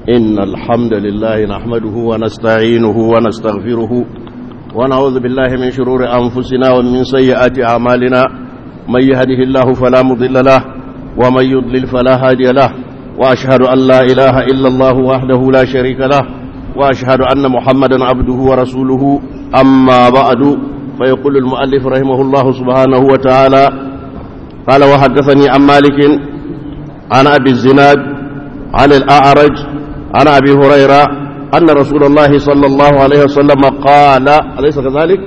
إن الحمد لله نحمده ونستعينه ونستغفره ونعوذ بالله من شرور أنفسنا ومن سيئات أعمالنا من يهده الله فلا مضل له ومن يضلل فلا هادي له وأشهد أن لا إله إلا الله وحده لا شريك له وأشهد أن محمدا عبده ورسوله أما بعد فيقول المؤلف رحمه الله سبحانه وتعالى قال وحدثني عن مالك عن أبي الزناد عن الأعرج عن أبي هريرة أن رسول الله صلى الله عليه وسلم قال أليس كذلك؟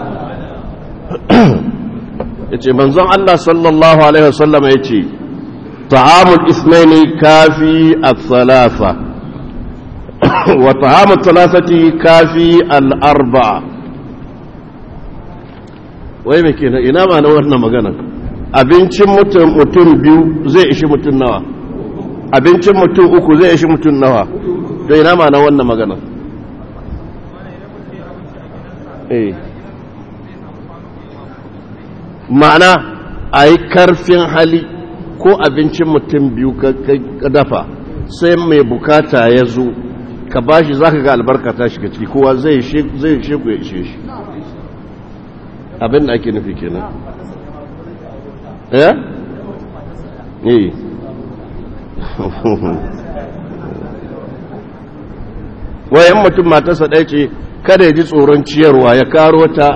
yace manzon Allah sallallahu alaihi wasallam yace ta'amul ithnaini kafi al-thalatha wa ta'amul thalathati kafi al-arba'a wai me kenan ina ma na wannan magana abincin mutum mutum biyu zai ishi mutum nawa abincin mutum uku zai ishi mutum nawa to ina ma na wannan magana eh ma'ana a yi karfin hali ko abincin mutum biyu ka dafa sai mai bukata ya zo ka ba shi za ka ga albarkata shiga ciki kowa zai sheku ya ishe shi abin da ake nufi kenan ya? yi wayan mutum matarsa ɗaya ce kada ya ji tsoron ciyarwa ya karo ta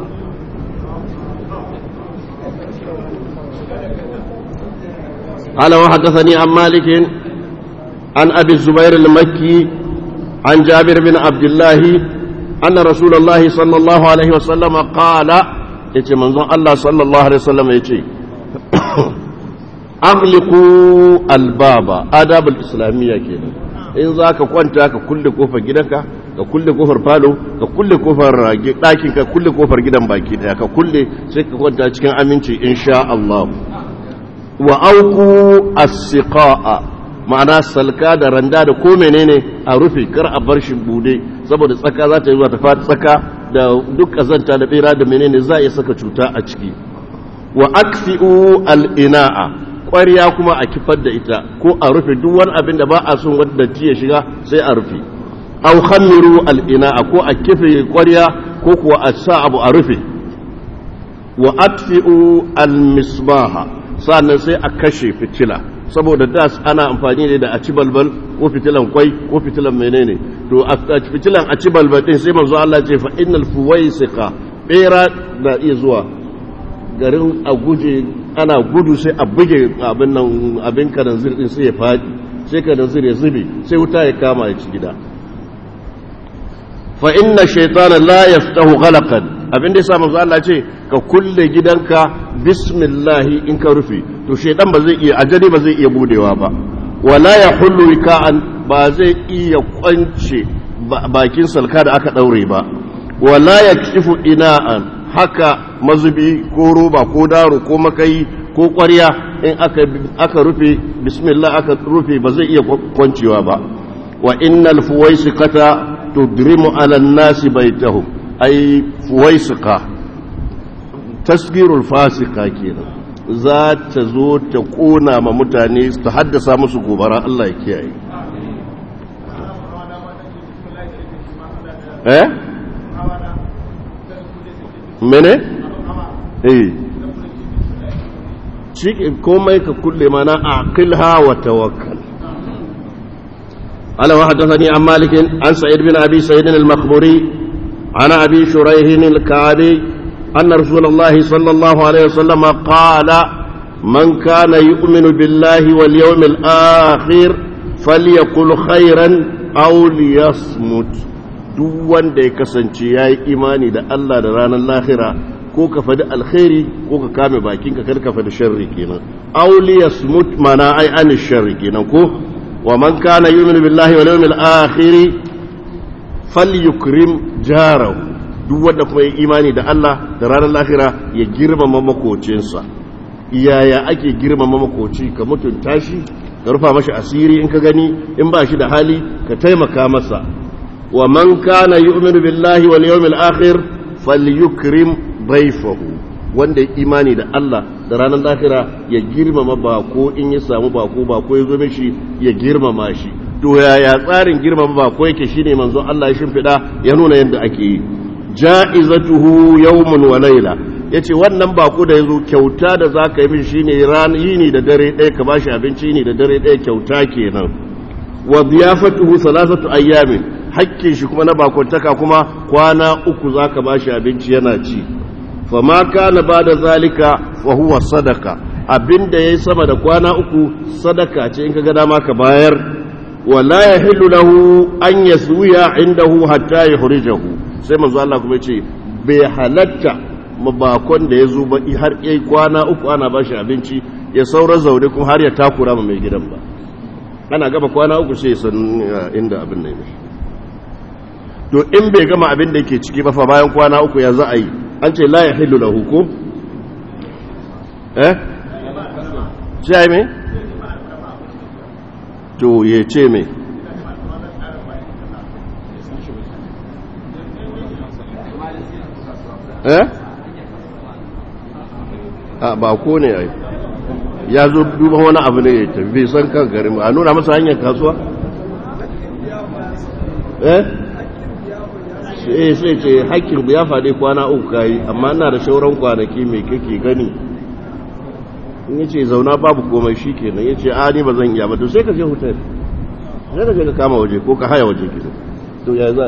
قال وحدثني عن مالك عن أبي الزبير المكي عن جابر بن عبد الله أن رسول الله صلى الله عليه وسلم قال يتي منظر الله صلى الله عليه وسلم يتي أغلقوا الباب آداب الإسلامية كده in za ka kwanta ka kulle kofar gidanka ka kulle kofar falo ka kulle kofar ɗakin ka kulle kofar gidan baki daya ka kulle sai ka kwanta cikin aminci insha Allah wa auku as-siqa'a ma'ana salka da randa da ko menene a rufe kar a bar shi bude saboda tsaka za ta yi zuwa ta fata tsaka da duk kazanta da bera da menene za a saka cuta a ciki wa akfi'u al-ina'a ƙwariya kuma a kifar da ita ko a rufe duk wani abin da ba a son wanda ya shiga sai a rufe aw khamiru al-ina'a ko a kife ƙwariya ko kuwa a sa abu a rufe wa atfi'u al-misbaha sannan sai a kashe fitila saboda das ana amfani ne da a ci balbal ko fitilan kwai ko fitilan menene to a fitilan a ci balbal din sai manzo Allah ce fa innal fuwaisiqa bera na iya zuwa garin a guje ana gudu sai a buge abin nan abin karanzir din sai ya fadi sai karanzir ya zube sai wuta ya kama ya ci gida fa inna shaytana la yaftahu ghalaqan abin da yasa manzo Allah ce ka kulle gidanka bismillahi in ka rufe to shaytan ba zai iya ajali ba zai iya budewa ba wala yahullu wika'an ba zai iya kwance bakin salka da aka daure ba wala yakshifu ina'an haka mazubi ko roba ko daro ko makai ko ƙwarya in aka aka rufe bismillah aka rufe ba zai iya kwancewa ba wa innal fuwaisikata tudrimu ala an-nasi baitahum ai fuwaisika tasgirul fasika kenan za ta zo ta kona ma mutane ta haddasa musu gobara Allah ya kiyaye eh mene eh cikin komai ka kulle mana aqilha wa tawakkal ala wa hadathani an malik an sa'id bin abi sa'id al-makhburi عن أبي شريح الكعبي أن رسول الله صلى الله عليه وسلم قال من كان يؤمن بالله واليوم الآخر فليقل خيرا أو ليصمت duk wanda ya kasance ya yi imani da Allah da ranar lahira ko ka faɗi alkhairi ko ka kame bakinka kar ka faɗi sharri kenan auli yasmut mana ai an sharri kenan ko wa man kana yu'minu billahi wal yawmil akhir falyukrim jarahu duk wanda kuma ya imani da Allah da ranar lahira ya girmama makocinsa yaya ake girmama makoci ka mutunta shi ka rufa mashi asiri in ka gani in ba shi da hali ka taimaka masa wa man kana yu'minu billahi wal yawmil akhir falyukrim dayfahu wanda ya imani da Allah da ranar lahira ya girmama bako in ya samu bako bako ya zo mishi ya girmama shi to yaya tsarin girmama bako yake shine manzo Allah ya shimfida ya nuna yadda ake yi ja'izatuhu yawmun wa layla yace wannan bako da yazo kyauta da zaka yi mishi shine ran yini da dare ɗaya ka bashi abinci yini da dare ɗaya kyauta kenan wa diyafatuhu salasatu ayyamin hakkin shi kuma na bakontaka kuma kwana uku zaka bashi abinci yana ci fama kana bada zalika fa huwa sadaka abinda yayi sama da kwana uku sadaka ce in kaga dama ka bayar wala yahillu lahu an yaswiya indahu hatta yuhrijahu sai manzo Allah kuma yace bai halatta mabakon da ya zo ba har yayi kwana uku ana bashi abinci ya saura zaune kuma har ya takura ma mai gidan ba ana gaba kwana uku sai san inda abin ne to in bai gama abin da yake ciki ba fa bayan kwana uku ya za a yi an ce la yahillu lahu ko eh sai me to ya ce me eh a ba ko ne ai ya zo duba wani abu ne ya tafi bai san kan garin a nuna masa hanyar kasuwa eh sai sai ce hakkin ya faɗi kwana uku kayi amma ina da shauran kwanaki mai kake gani in yace zauna babu komai shi kenan yace a ni ba zan iya ba to sai ka je hotel sai ka je ka kama waje ko ka haya waje kenan to ya za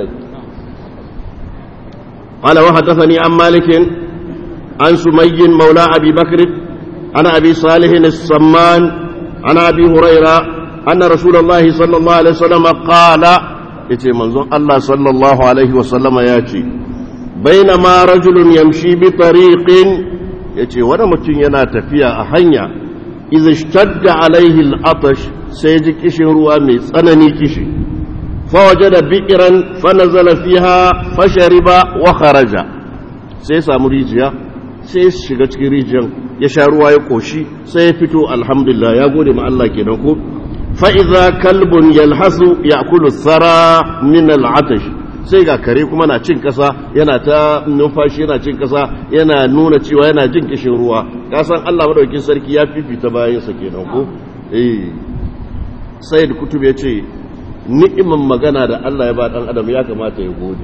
قال وحدثني عن مالك عن سمي مولى أبي بكر عن أبي صالح السمان عن أبي هريرة أن رسول الله صلى الله عليه وسلم قال يتي منظر الله صلى الله عليه وسلم ياتي بينما رجل يمشي بطريق يتي وانا متين ينا تفيا أحنيا إذا اشتد عليه العطش سيجي كشن روامي سنني كشي فوجد بئرا فنزل فيها فشرب وخرج سيسا مريجيا sai shiga cikin rijiyar ya sha ruwa ya koshi sai ya fito alhamdulillah ya gode ma Allah kenan ko fa idza kalbun yalhasu ya'kulu thara min al'atash sai ga kare kuma na cin kasa yana ta numfashi yana cin kasa yana nuna cewa yana jin kishin ruwa ka san Allah madaukakin sarki ya fifita bayan sa kenan ko eh sayyid kutub ya ce ni'iman magana da Allah ya ba dan adam ya kamata ya gode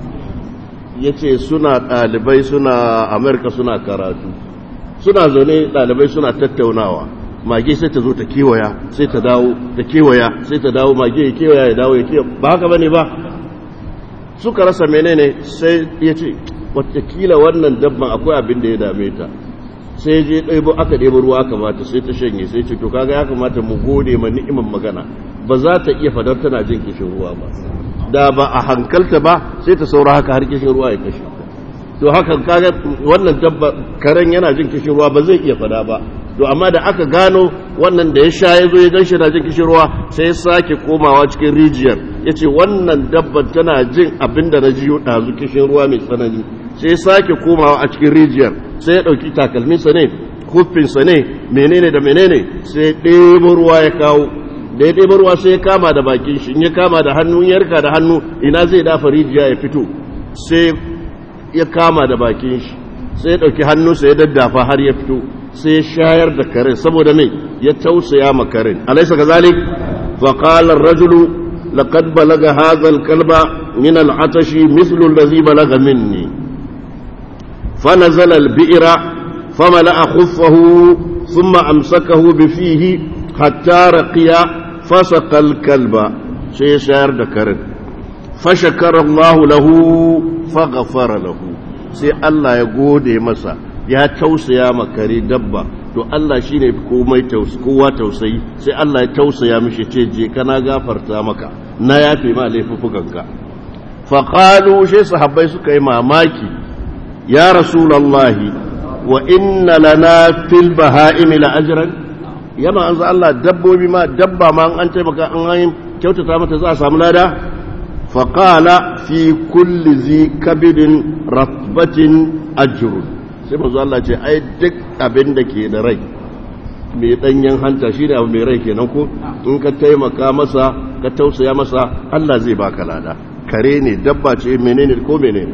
ya ce suna ɗalibai suna amurka suna karatu suna zaune ɗalibai suna tattaunawa mage sai ta zo ta kewaya sai ta dawo ta kewaya sai ta dawo mage ya kewaya ya dawo ya kewaya ba haka bane ba suka rasa menene sai ya ce watakila wannan dabban akwai abin da ya dame ta sai je ɗaibo aka ɗebo ruwa aka mata sai ta shanye sai ce to kaga ya kamata mu gode ma ni'iman magana ba za ta iya fadar tana jin kishin ruwa ba da ba a hankalta ba sai ta saura haka har kishin ruwa ya kashe to haka kaga wannan dabba karen yana jin kishin ruwa ba zai iya fada ba to amma da aka gano wannan da ya sha ya zo ya ganshi na jin kishin ruwa sai ya sake komawa cikin rijiyar ya ce wannan dabban tana jin abin da na jiyo ɗazu kishin ruwa mai tsanani sai ya sake komawa a cikin rijiyar sai ya ɗauki takalminsa ne kufinsa ne menene da menene sai ya ɗebo ruwa ya kawo da ya ɗeba ruwa sai ya kama da bakin shi in ya kama da hannu ya yarka da hannu ina zai dafa rijiya ya fito sai ya kama da bakin shi sai ya ɗauki hannunsa ya daddafa har ya fito sai ya shayar da karen saboda mai ya tausaya ma karen alaisa ka zalik fa qala ar-rajulu laqad balaga hadha al-kalba min al-atashi mithlu alladhi balaga minni fa nazala al-bi'ra famala khuffahu thumma amsakahu bi fihi hatta raqiya fasaka al-kalba sai ya shayar da karen fashakara Allah lahu faghfara lahu sai Allah ya gode masa ya tausaya makare dabba to Allah shine komai kowa tausayi sai Allah ya tausaya mishi ce je kana gafarta maka na yafe ma laifukanka fa qalu shi sahabbai suka yi mamaki ya rasulullahi wa inna lana fil baha'imi la ajran yama anza Allah dabbobi ma dabba ma an taimaka an kyautata mata za a samu lada فقال في كل ذي كبد رطبة أجر sai manzo Allah ce ai duk abin da ke da rai mai danyen hanta shine abu mai rai kenan ko in ka taimaka masa ka tausaya masa Allah zai baka lada kare ne dabba ce menene ko menene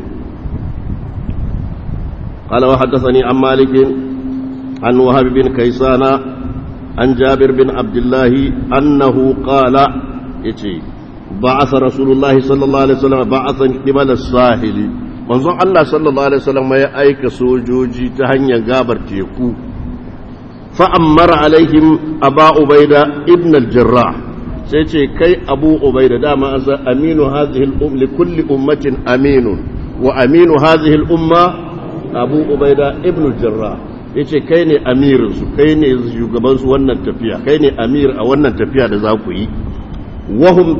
قال وحدثني عن مالك عن وهب بن كيسان عن جابر بن عبد الله أنه قال yace ba'atha rasulullahi sallallahu alaihi wasallam ba'athan qibala sahili manzon Allah sallallahu alaihi wasallam ya aika sojoji ta hanyar gabar teku fa ammara alaihim aba ubaida ibn al-jarrah sai ce kai abu ubaida dama an san aminu hadhihi al-um li kulli ummatin aminun wa aminu hadhihi al-umma abu ubaida ibn al-jarrah yace kai ne amirin su kai ne shugaban su wannan tafiya kai ne amir a wannan tafiya da za ku yi wahum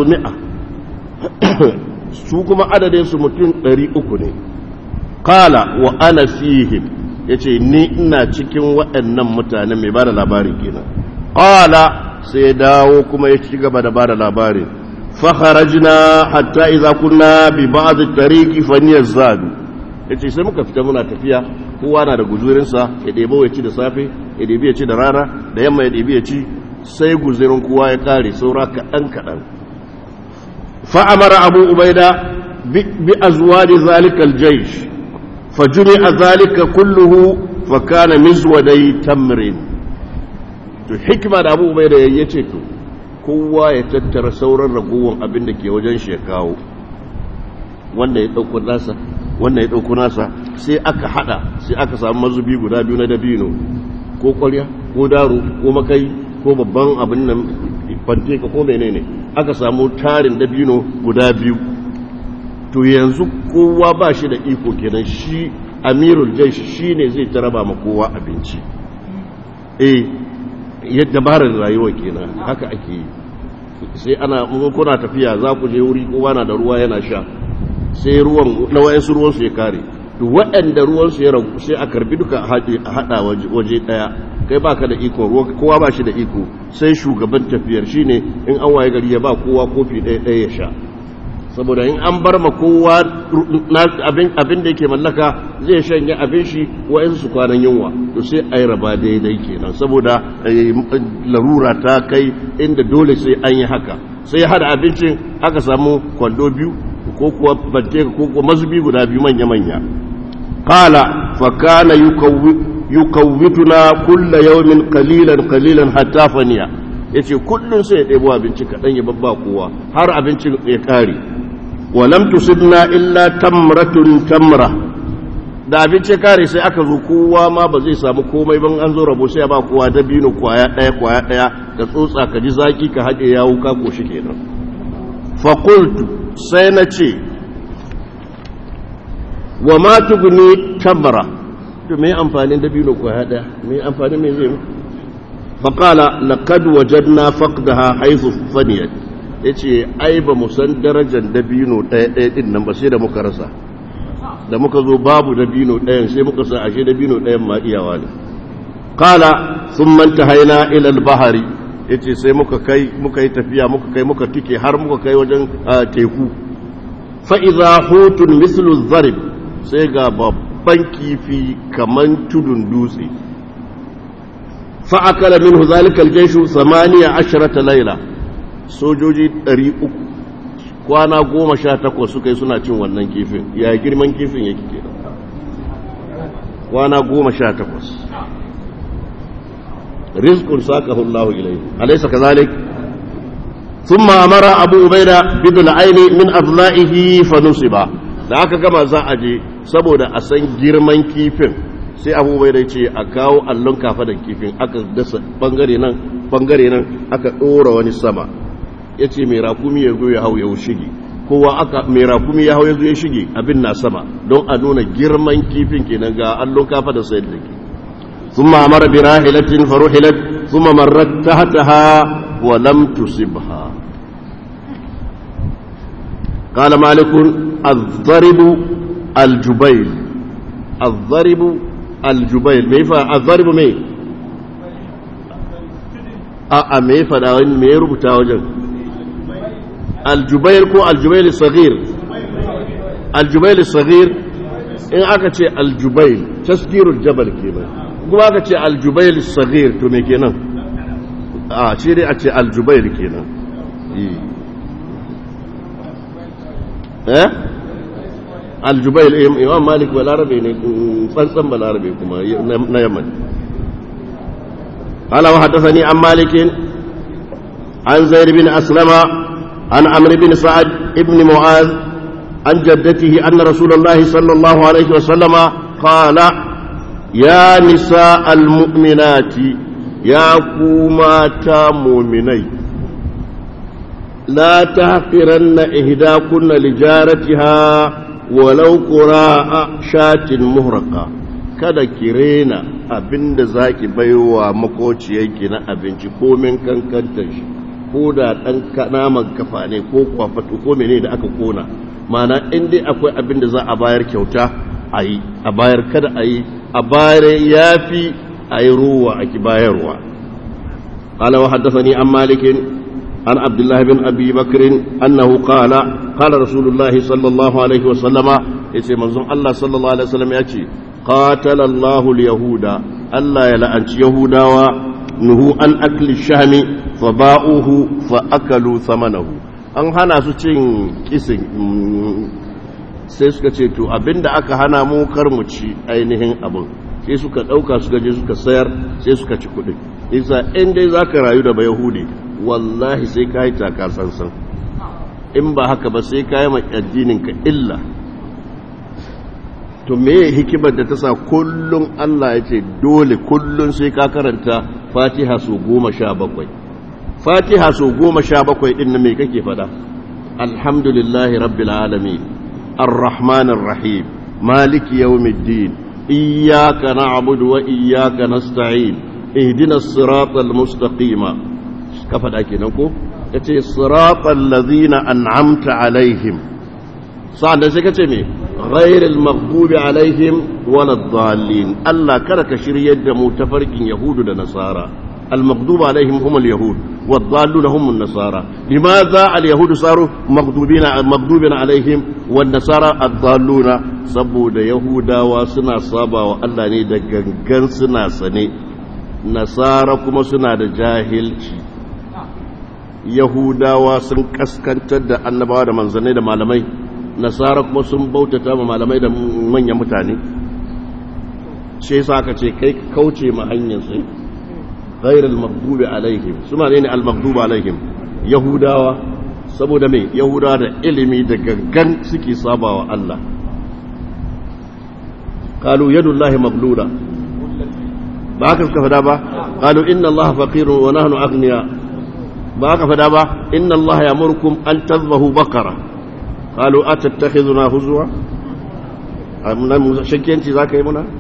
300 su kuma adadin su mutum 300 ne qala wa ana fihim yace ni ina cikin waɗannan mutane mai bada labarin kenan qala sai ya dawo kuma ya ci gaba da bada labarin fa kharajna hatta idza kunna bi ba'd at-tariqi fa niyazadu yace sai muka fita muna tafiya kowa na da guzurinsa ya ɗebo ya ci da safe ya ɗebi ya ci da rana da yamma ya ɗebi ya ci sai guzurin kowa ya ƙare saura kaɗan kaɗan fa'amara abu ubaida bi a zuwa da zalikal jaish fajuni a zalika kulluhu fa kana mizwadai tamrin to hikima da abu ubaida ya ce to kowa ya tattara sauran ragowar abin da ke wajen shi ya kawo wanda ya ɗauko nasa wannan ya ɗauko nasa sai aka hada sai aka samu mazubi guda biyu na dabino ko ƙwarya ko daro ko makai ko babban abin nan fante ka ko menene aka samu tarin dabino guda biyu to yanzu kowa ba shi da iko kenan shi amirul jaish shi ne zai ta raba ma kowa abinci eh yadda barar rayuwa kenan haka ake yi sai ana kuna tafiya za ku je wuri kowa na da ruwa yana sha sai ruwan na wayansu ruwansu ya kare to waɗanda ruwansu ya ragu sai a karbi duka a haɗa waje ɗaya kai baka da iko ruwa kowa ba shi da iko sai shugaban tafiyar shine in an waye gari ya ba kowa kofi ɗaya ɗaya ya sha saboda in an bar ma kowa abin da yake mallaka zai shanye abin shi wa'yansu su kwanan yunwa to sai a yi raba daidai kenan saboda larura ta kai inda dole sai an yi haka sai hada abincin aka samu kwando biyu ko kuwa bante ko kuwa mazubi guda biyu manya-manya qala fa kana yukawwituna kulla yawmin qalilan qalilan hatta faniya yace kullun sai ya ɗebo abinci kaɗan ya babba kowa har abincin ya kare wa lam tusibna illa tamratun tamra da abinci kare sai aka zo kowa ma ba zai samu komai ban an zo rabo sai ya ba kowa dabino kwaya ɗaya kwaya ɗaya ka tsotsa ka ji zaki ka haɗe yawo ka koshi kenan fa qultu sai na ce wa ma tuguni tamra to me amfanin dabino kwaya ɗaya me amfanin me zai mu fa qala laqad wajadna faqdaha haythu faniyat yace ai ba mu san darajar dabino ɗaya ɗaya din nan ba sai da muka rasa da muka zo babu dabino ɗayan sai muka sa ashe dabino ɗayan ma iyawa ne qala thumma intahaina ila al-bahri yace sai muka kai muka yi tafiya muka kai muka tike har muka kai wajen teku fa idza hutun mislu zarib sai ga babban kifi kaman tudun dutse fa akala minhu zalika al-jayshu 18 layla sojoji 300 kwana goma sha takwas suka yi suna cin wannan kifin ya girman kifin yake ke kwana goma sha takwas rizkun sakahu Allahu ilayhi alaysa kadhalik thumma amara abu ubaida bidul aini min adla'ihi fa nusiba da aka gama za a je saboda a san girman kifin sai abu ubaida ce a kawo allon kafa da kifin aka dasa bangare nan bangare nan aka dora wani sama ya ce mai rakumi ya zo ya hau ya shige kowa aka mai rakumi ya hau ya zo ya shige abin na sama don a nuna girman kifin kenan ga allon kafa da sayar da ke ثم أمر براحلة فرحلت ثم مرت تحتها ولم تصبها قال مالك الضرب الجبيل الضرب الجبيل ميفا الضرب مي أأ ميفا داوين ميرو بتاوجن الجبيل كو الجبيل الصغير الجبيل الصغير in aka ce aljubail tasgirul jabal kenan kuma aka ce aljubail sagir to me kenan a ce dai a ce aljubail kenan eh aljubail imam malik balarabe ne tsantsan balarabe kuma na yamman قال وحدثني عن مالك عن زيد بن أسلم عن عمرو بن سعد بن معاذ عن جدته أن رسول الله صلى الله عليه وسلم قال يا نساء المؤمنات يا كوماتا مؤمني لا تحقرن إهداكن لجارتها ولو قراء شاة مهرقة kada ki rena abin da za ki baiwa makociyarki na abinci komin kankantar shi ko da ɗan naman kafa ne ko kwafatu ko mene da aka kona mana in dai akwai abin da za a bayar kyauta a yi a bayar kada a yi a bayar ya fi a yi ruwa a ki bayarwa قال وحدثني عن مالك عن عبد الله بن أبي بكر أنه قال قال رسول الله صلى الله عليه وسلم يسي منظم الله صلى الله عليه وسلم يأتي قاتل الله اليهود ألا يلأنت يهودا ونهوا عن أكل الشهم فباؤوه فأكلوا ثمنه an hana su cin kisin sai suka ce to abinda aka hana mu kar mu ci ainihin abin sai suka ɗauka suka je suka sayar sai suka ci kuɗin isa in dai za ka rayu da bayahudi wallahi sai ka yi taka sansan in ba haka ba sai ka yi ma addininka illa to me hikimar da ta sa kullum Allah ya ce dole kullum sai ka karanta fatiha su goma sha bakwai fatiha su goma sha bakwai ɗin na me kake fada alhamdulillahi rabbil alamin arrahmanir rahim maliki yawmiddin iyyaka na'budu wa iyyaka nasta'in ihdinas siratal mustaqima ka fada kenan ko yace siratal ladzina an'amta alaihim sa'an sai kace me ghairil maghdubi alaihim waladdallin Allah kada ka shiryar da mu tafarkin yahudu da nasara المغضوب عليهم هم اليهود والضالون هم النصارى لماذا اليهود صاروا مغضوبين مغضوبين عليهم والنصارى الضالون سبود يهودا وسنا صابا والله ني da gangan suna sane nasara kuma suna da jahilci yahudawa sun kaskantar da annabawa da manzannai da malamai nasara kuma sun bautata ma malamai da manyan mutane shi yasa aka ce kai kauce ma hanyar sai غير المغضوب عليهم suna ne al-maghduba alaihim yahudawa saboda me yahudawa da ilimi da gangan suke sabawa Allah qalu yadullahi maghlula ba haka suka fada ba qalu inna allaha faqirun wa nahnu aghniya ba haka fada ba inna allaha yamurukum an tadhbahu baqara qalu atattakhiduna huzwa amma shakkiyanci zaka yi muna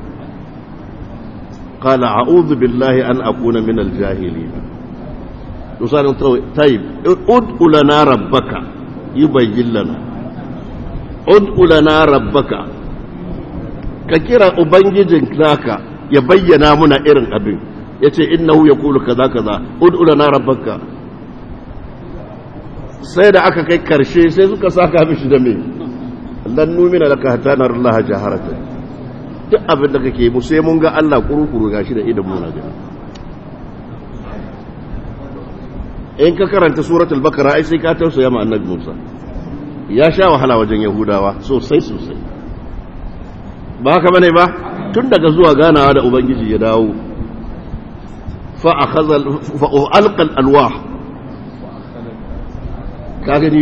قال أعوذ بالله أن أكون من الجاهلين يصال طيب ادعو لنا ربك يبين لنا ادعو لنا ربك ككرا أبنججن لك يبين منا إرن أبن yace innahu yaqulu kaza kaza ud'u lana rabbaka sai da aka kai karshe sai suka saka mishi da me lan numina laka hatta nar Allah jaharatan duk abin da kake mu sai mun ga Allah kurukuru gashi da idan muna gani in ka karanta suratul bakara ai sai ka tausaya ma annabi Musa ya sha wahala wajen yahudawa sosai sosai ba haka bane ba tun daga zuwa ganawa da ubangiji ya dawo fa akhadha fa alqa alwah ka gani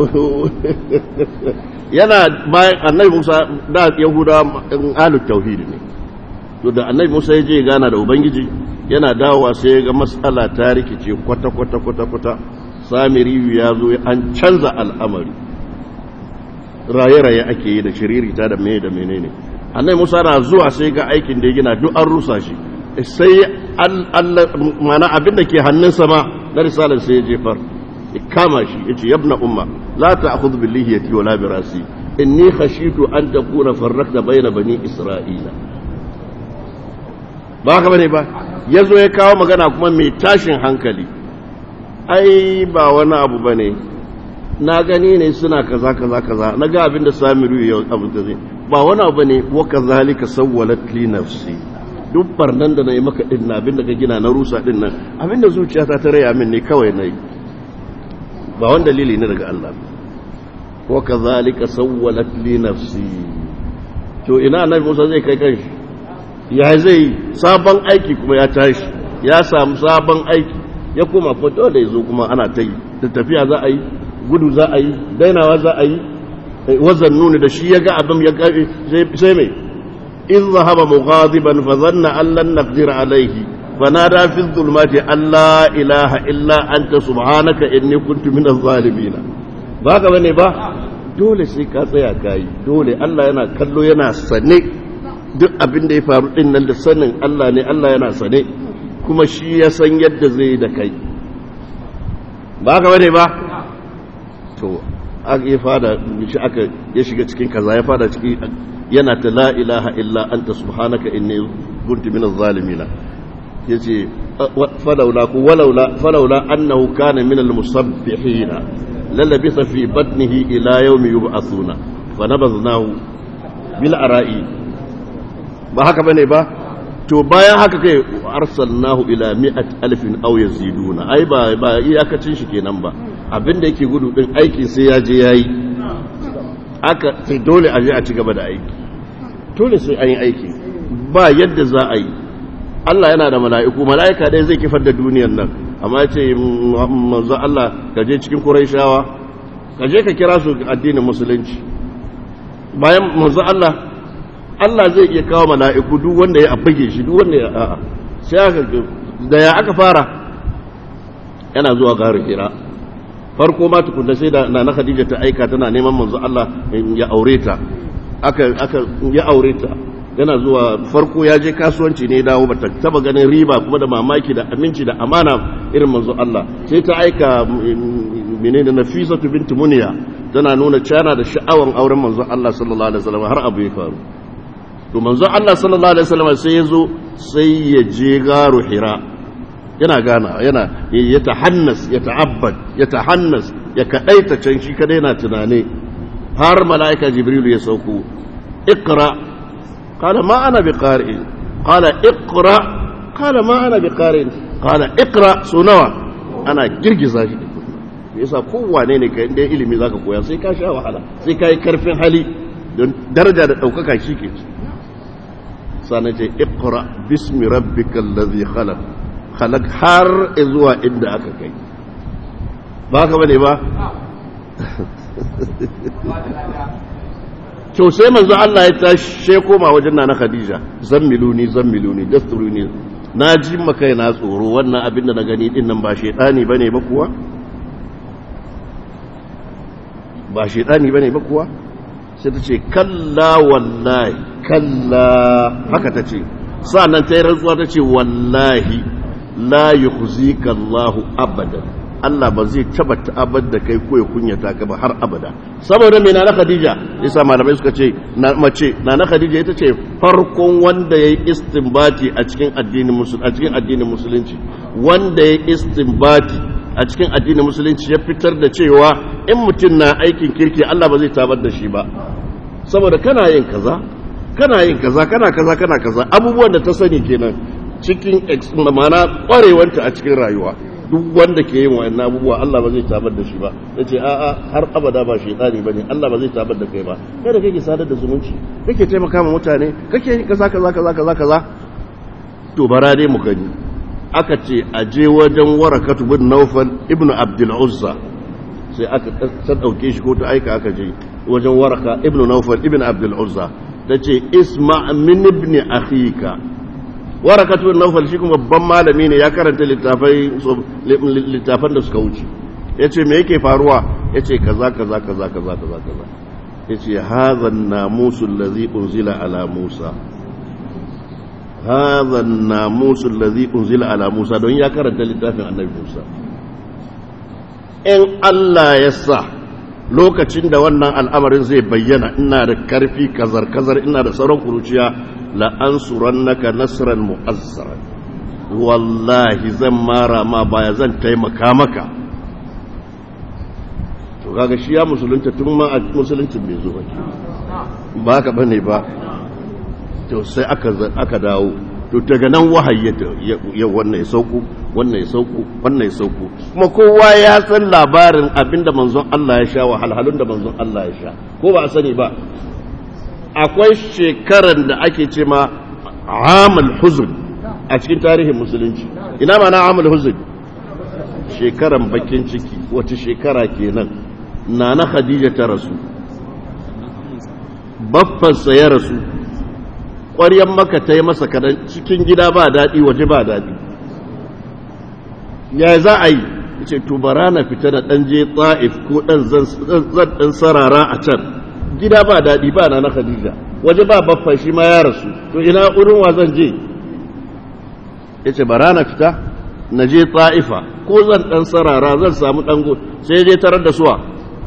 yana bayan annabi Musa da Yahuda alut tauhidi ne to da annabi Musa ya je gana da ubangiji yana dawowa sai ga matsala ta rikice kwata kwata kwata kwata samiri ya zo an canza al'amari raye-raye ake yi da shiririta da mene da menene annabi Musa na zuwa sai ga aikin da ya gina duk an rusa shi sai Allah mana abin da ke hannunsa ma na risalar sai ya jefar kama shi yace yabna umma la ta'khudh bil lihiyati wala bi rasi inni khashitu an takuna farraqta bayna bani isra'ila ba haka bane ba yazo ya kawo magana kuma mai tashin hankali ai ba wani abu bane na gani ne suna kaza kaza kaza na ga abin da samiru ya abu da zai ba wani abu bane wa kazalika sawwalat li nafsi duk barnan da na yi maka din abin da ka gina na rusa din nan abin da zuciyata ta raya min ne kawai na yi ba wani dalili ne daga Allah wa kazalika sawwalat li nafsi to ina annabi Musa zai kai kanshi ya zai sabon aiki kuma ya tashi ya samu sabon aiki ya koma ko dole ya zo kuma ana ta yi da tafiya za a yi gudu za a yi dainawa za a yi wazan nuni da shi ya ga abin ya gafi sai mai in zahaba mughadiban fa zanna an lan naqdir alayhi fanada fi dhulumati an la ilaha illa anta subhanaka inni kuntu minaz zalimin ba ka bane ba dole sai ka tsaya kai dole Allah yana kallo yana sane duk abin da ya faru din nan da sanin Allah ne Allah yana sane kuma shi ya san yadda zai da kai ba ka bane ba to aka ya fada shi aka ya shiga cikin kaza ya fada ciki yana ta la ilaha illa anta subhanaka inni kuntu minaz zalimin yace falawla ku walawla falawla annahu kana minal musabbihin lalabitha fi batnihi ila yawmi yub'athuna fanabadnahu bil ara'i ba haka bane ba to bayan haka kai arsalnahu ila mi'at alfin aw yaziduna ai ba ba iyakacin shi kenan ba abinda yake gudu din aikin sai ya je yayi aka sai dole a je a ci gaba da aiki dole sai an yi aiki ba yadda za a yi Allah yana da mala'iku mala'ika dai zai kifar da duniyar nan amma ce manzo Allah ka je cikin Qurayshawa ka je ka kira su addinin musulunci bayan manzo Allah Allah zai iya kawo mala'iku duk wanda ya abage shi duk wanda ya a'a sai aka da ya aka fara yana zuwa garin Hira farko ma tukunna sai da nana Khadija ta aika tana neman manzo Allah ya aure ta aka aka ya aure ta yana zuwa farko ya je kasuwanci ne dawo bata taba ganin riba kuma da mamaki da aminci da amana irin manzo Allah sai ta aika menene Nafisatu binti Muniya tana nuna cana da sha'awan auren manzo Allah sallallahu alaihi wasallam har abu ya faru to manzo Allah sallallahu alaihi wasallam sai ya zo sai ya je garu Hira yana gana yana ya tahannas ya ta'abbad ya tahannas ya kadaita can shi kada yana tunane har malaika Jibril ya sauko iqra قال ما أنا بقارئ قال اقرأ قال ما أنا بقارئ قال اقرأ سنوى أنا جرجزا shi yasa kowane ne ka inda ilimi zaka koya sai ka sha wahala sai ka yi karfin hali don daraja da ɗaukaka shi ke ci sannan ce iqra bismi rabbikal ladhi khalaq khalaq har zuwa inda aka kai ba ka bane ba to sai manzo Allah ya tashi sai koma wajen nana Khadija zammiluni zammiluni dasturuni na ji maka na tsoro wannan abin da na gani din nan ba shedani bane ba kuwa ba shedani bane ba kuwa sai ta ce kalla wallahi kalla haka ta ce sa'annan ta yi rantsuwa ta ce wallahi la yukhzika Allahu abadan Allah ba zai taba ta'abar da kai ko ya kunyata ka ba har abada saboda me na Khadija yasa malamai suka ce na mace na na Khadija ita ce farkon wanda yayi istinbati a cikin addinin musulunci a cikin addinin musulunci wanda yayi istinbati a cikin addinin musulunci ya fitar da cewa in mutum na aikin kirki Allah ba zai tabar da shi ba saboda kana yin kaza kana yin kaza kana kaza kana kaza abubuwan da ta sani kenan cikin ma'ana kwarewanta a cikin rayuwa duk wanda ke yin wa'annan abubuwa Allah ba zai tabar da shi ba ya ce a'a har abada ba shaitani ba ne Allah ba zai tabar da kai ba kai da kake sadar da zumunci kake taimaka ma mutane kake yin kaza kaza kaza kaza kaza to bara dai mu gani aka ce a je wajen warakatu bin naufal ibnu abdul uzza sai aka ta dauke shi ko ta aika aka je wajen waraka ibnu naufal ibnu abdul uzza tace isma min ibni akhika warakatu bin naufal shi kuma babban malami ne ya karanta littafan da suka wuce ya ce me yake faruwa ya ce kaza kaza kaza kaza kaza kaza ya ce hazan namusun lazi unzila ala musa hazan namusun lazi unzila ala musa don ya karanta littafin annabi musa in allah ya sa lokacin da wannan al'amarin zai bayyana ina da karfi kazar-kazar ina da sauran kuruciya la'ansurannaka nasran mu'azzara wallahi zan mara ma baya zan taimaka maka to kaga shi ya musulunta tun ma a musuluncin bai zo ba ba ka bane ba to sai aka aka dawo to daga nan wahayi ya wannan ya sauko wannan ya sauko wannan ya sauko kuma kowa ya san labarin abinda manzon Allah ya sha wahalhalun da manzon Allah ya sha ko ba a sani ba akwai shekaran da ake ce ma amul huzun a cikin tarihin musulunci ina ma na amul huzun shekaran bakin ciki wace shekara kenan nana khadija ta rasu baffansa ya rasu ƙwaryan maka ta yi masa kadan cikin gida ba daɗi waje ba daɗi ya za a yi ce tubara na fita da ɗan je ta'if ko ɗan zan ɗan sarara a can gida ba daɗi ba na na khadija waje ba baffan shi ma ya rasu to ina wurin wa zan je ya ce bara na fita na je ta'ifa ko zan ɗan sarara zan samu ɗan sai je tarar da suwa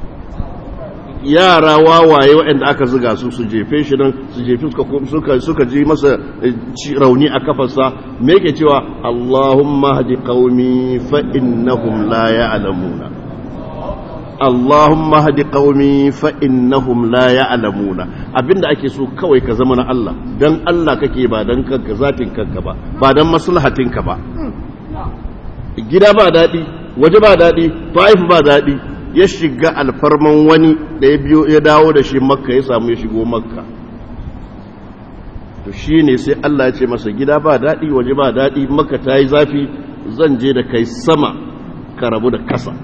yara wawaye waɗanda aka ziga su su jefe shi nan su jefe suka suka ji masa rauni a kafarsa me yake cewa Allahumma hadi qaumi fa innahum la ya'lamuna Allahumma hadi qaumi fa innahum la ya'lamuna abinda ake so kawai ka zama na Allah dan Allah kake ba dan kanka zatin kanka ba ba dan maslahatinka ba gida ba dadi waje ba dadi ta'if ba dadi ya shiga alfarman wani da ya biyo ya dawo da shi makka ya samu ya shigo makka to shi ne sai Allah ya ce masa gida ba daɗi waje ba daɗi makka ta yi zafi zan je da kai sama ka rabu da kasa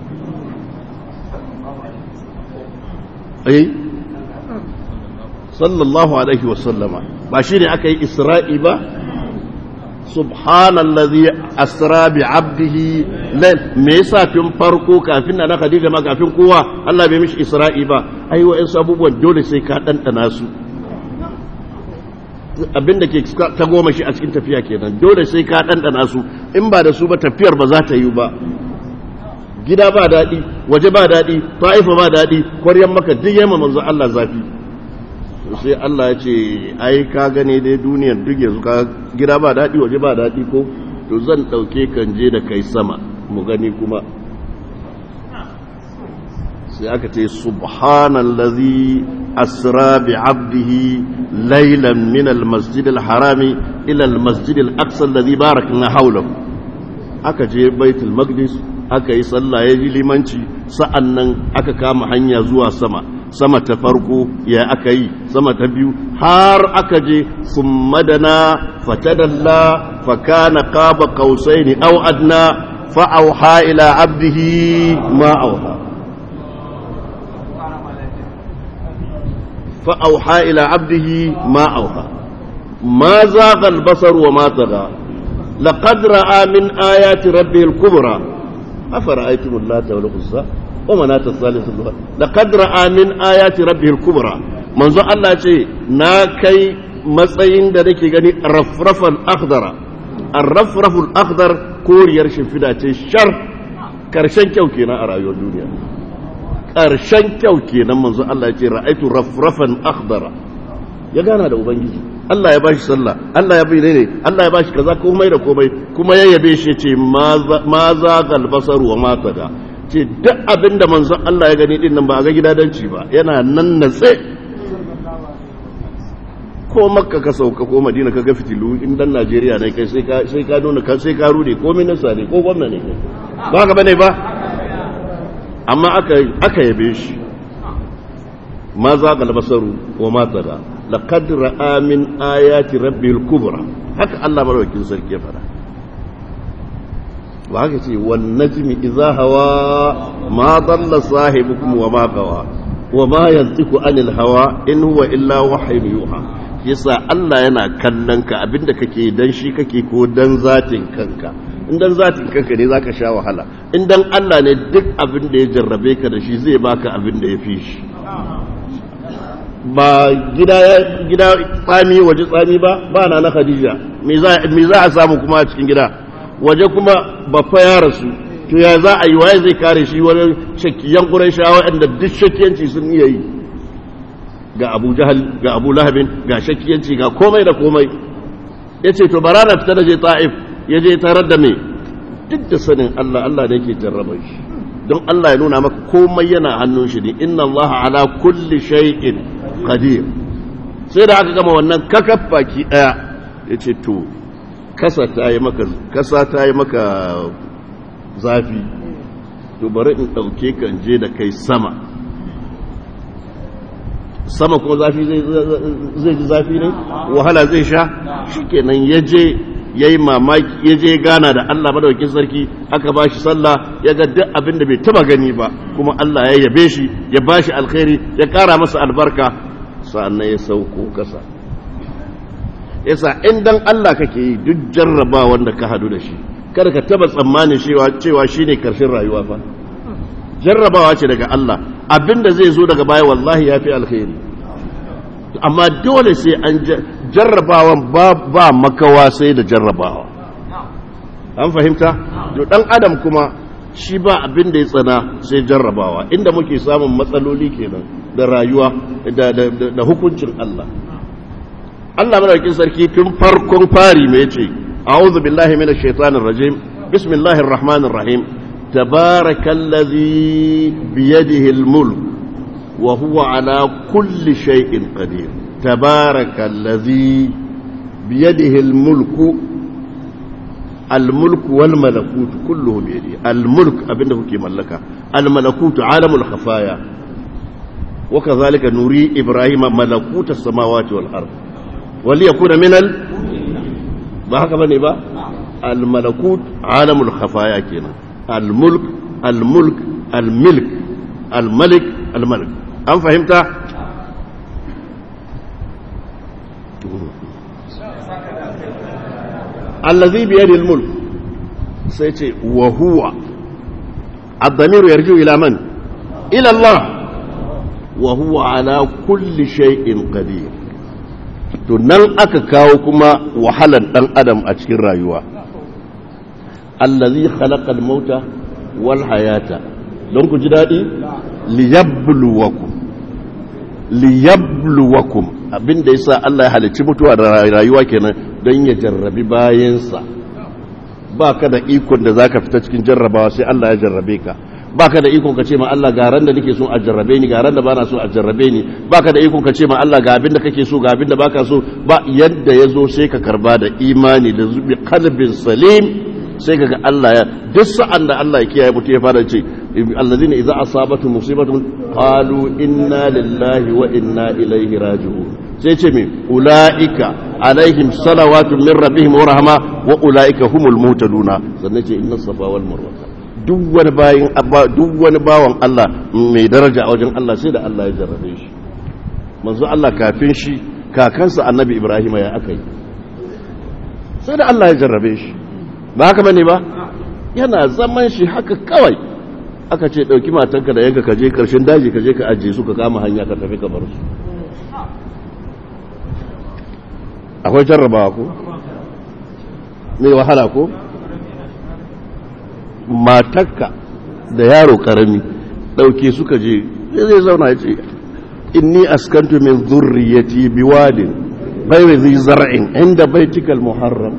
ai sallallahu alaihi wasallama ba shi ne aka yi isra'i ba subhanallazi asra bi abdihi me yasa tun farko kafin na Khadija ma kafin kowa Allah bai mishi Isra'i ba ai wa'in abubuwan dole sai ka dandana su abinda ke ta goma shi a cikin tafiya kenan dole sai ka dandana su in ba da su ba tafiyar ba za ta yi ba gida ba daɗi waje ba daɗi ta'ifa ba daɗi kwaryan maka duk yamma manzo Allah zafi sai Allah ya ce ai ka gane dai duniyar duk yanzu ka gida ba daɗi waje ba daɗi ko to zan ɗauke kan je da kai sama mu gani kuma sai aka ce subhanallazi asra bi abdihi laylan min almasjid alharami ila almasjid alaqsa alladhi barakna hawlahu aka je baitul maqdis aka yi sallah ya ji limanci sa'annan aka kama hanya zuwa sama sama ta farko ya aka yi sama ta biyu har aka je sun madana fatadalla fakana qaba qausaini aw adna fa auha ila abdihi ma auha fa auha ila abdihi ma auha ma zaqa al-basar wa ma tagha laqad ra'a min ayati rabbihi al-kubra afara'aytum allata wal uzza ومناة الثالث الأخرى لقد رأى من آيات ربه الكبرى منذ الله ce na kai matsayin da nake gani rafrafal akhdara ar-rafraful akhdar koriyar shimfida ce shar karshen kyau kenan a rayuwar duniya karshen kyau kenan manzo Allah ya ce ra'aitu rafrafan akhdara ya gana da ubangiji Allah ya bashi sallah Allah ya bayyana ne Allah ya bashi kaza komai da komai kuma ya yabe shi ce ma za gal basar wa ma tada ce duk abin da manzon Allah ya gani din nan ba a ga gidadanci ba yana nan natse ko makka ka sauka ko madina ka ga fitilu in dan Najeriya ne kai sai ka sai ka nuna kan sai ka rude ko minista ne ko gwamna ne ba ka bane ba amma aka aka yabe shi ma za gal basaru wa ma tada laqad ra'a min ayati rabbil kubra haka Allah madaukakin sarki ya fara ba haka ce wan najmi idza hawa ma dalla sahibukum wa ma gawa wa ma yantiku anil hawa in huwa illa wahyun yuha yasa Allah yana kallon ka abinda kake dan shi kake ko dan zatin kanka in dan zatin kanka ne zaka sha wahala in dan Allah ne duk abin da ya jarrabe ka da shi zai baka abin da ya fi shi ba gida gida tsami waje tsami ba ba na na Khadija me za me za a samu kuma a cikin gida waje kuma bafa ya rasu to ya za a yi waye zai kare shi wani shakiyan ƙurayshawa inda duk shakiyanci sun iya yi ga abu jahal ga abu lahabin ga shakiyanci ga komai da komai ya ce to bara na fita da je ta'if ya je tarar da me duk da sanin Allah Allah ne ke jarraba shi don Allah ya nuna maka komai yana hannun shi ne inna Allah ala kulli shay'in qadir sai da aka gama wannan kakaf baki daya ya ce to kasa ta yi maka kasa ta yi maka zafi to bari in ɗauke kan je da kai sama sama kuma zafi zai ji zafi ne wahala zai sha shikenan ya je ya yi mamaki ya je gana da Allah madaukakin sarki aka ba shi sallah ya ga duk abin da bai taba gani ba kuma Allah ya yabe shi ya ba shi alkhairi ya kara masa albarka sannan ya sauko kasa yasa in dan Allah kake yi duk jarraba wanda ka hadu da shi kada ka taba tsammanin cewa cewa shine karshen rayuwa fa jarrabawa ce daga Allah abinda zai zo daga baya wallahi yafi alkhairi amma dole sai an jarrabawan ba makawa sai da jarrabawa an fahimta to dan adam kuma shi ba abin da ya tsana sai jarrabawa inda muke samun matsaloli kenan da rayuwa da hukuncin Allah Allah madaukakin sarki tun farkon fari mai ce a'udhu billahi minash shaitanir rajim bismillahir rahmanir rahim tabarakallazi biyadihi al-mulk وهو على كل شيء قدير تبارك الذي بيده الملك الملك والملكوت كله بيده الملك أبنه كي ملكا الملكوت عالم الخفايا وكذلك نري إبراهيم ملكوت السماوات والأرض وليكون من ال بحق بني با الملكوت عالم الخفايا كنا الملك الملك الملك الملك الملك an fahimta allazi biyadil mulk sai ce wa huwa ad-damiru yarju ila man ila Allah wa huwa ala kulli shay'in qadir to nan aka kawo kuma wahalan dan adam a cikin rayuwa allazi khalaqa al-mauta wal hayata don ku ji dadi liyabluwakum liyabluwakum abinda yasa Allah ya halicci mutuwa da rayuwa kenan don ya jarrabi bayansa baka da ikon da zaka fita cikin jarrabawa sai Allah ya jarrabe ka baka da ikon ka ce ma Allah ga ran da nake so a jarrabe ni ga ran da bana so a jarrabe ni baka da ikon ka ce ma Allah ga abin da kake so ga abin da baka so ba yadda yazo sai ka karba da imani da zubi qalbin salim sai kaga Allah ya duk sa'an da Allah ya kiyaye mutu ya fara ce allazina idza asabatu musibatun qalu inna lillahi wa inna ilaihi raji'un sai ce me ulaika alaihim salawatun min rabbihim wa rahma wa ulaika humul muhtaduna sannan ce inna safa wal marwa duk wani bayin duk wani bawan Allah mai daraja a wajen Allah sai da Allah ya jarrabe shi manzo Allah kafin shi kakansa annabi Ibrahim ya akai sai da Allah ya jarrabe shi ba haka bane ba yana zaman shi haka kawai aka ce dauki matanka da yanka kaje karshen daji kaje ka ajiye su ka kama hanya ka tafi ka bar su akwai jarrabawa ko mai wahala ko matakka da yaro karami dauke suka je zai zauna ya ce inni askantu min zurriyati biwadin ghayri dhi zar'in inda baitikal muharram